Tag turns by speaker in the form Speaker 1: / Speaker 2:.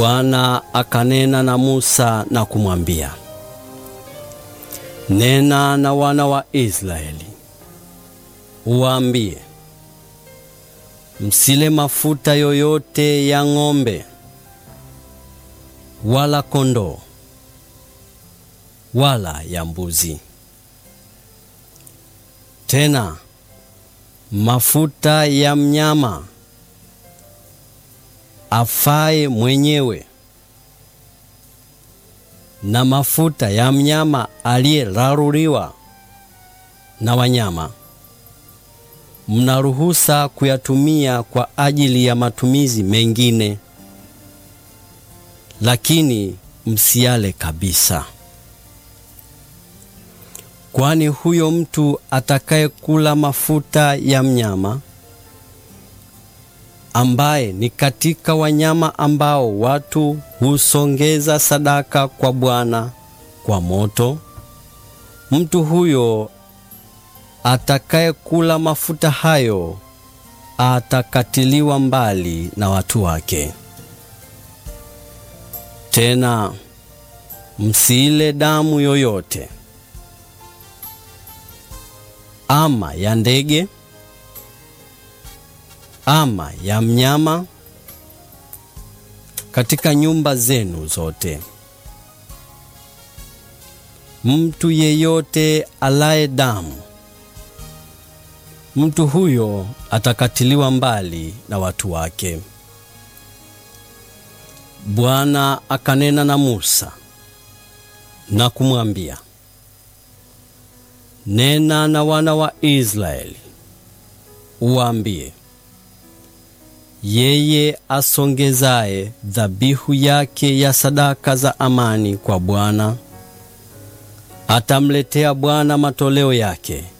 Speaker 1: Bwana akanena na Musa na kumwambia, nena na wana wa Israeli uwaambie, msile mafuta yoyote ya ng'ombe wala kondoo wala ya mbuzi. Tena mafuta ya mnyama afaye mwenyewe na mafuta ya mnyama aliyeraruliwa na wanyama mnaruhusa kuyatumia kwa ajili ya matumizi mengine, lakini msiale kabisa. Kwani huyo mtu atakayekula mafuta ya mnyama ambaye ni katika wanyama ambao watu husongeza sadaka kwa Bwana kwa moto, mtu huyo atakayekula mafuta hayo atakatiliwa mbali na watu wake. Tena msiile damu yoyote ama ya ndege ama ya mnyama katika nyumba zenu zote. Mtu yeyote alaye damu, mtu huyo atakatiliwa mbali na watu wake. Bwana akanena na Musa na kumwambia, nena na wana wa Israeli uwaambie yeye asongezaye dhabihu yake ya sadaka za amani kwa Bwana atamletea Bwana matoleo yake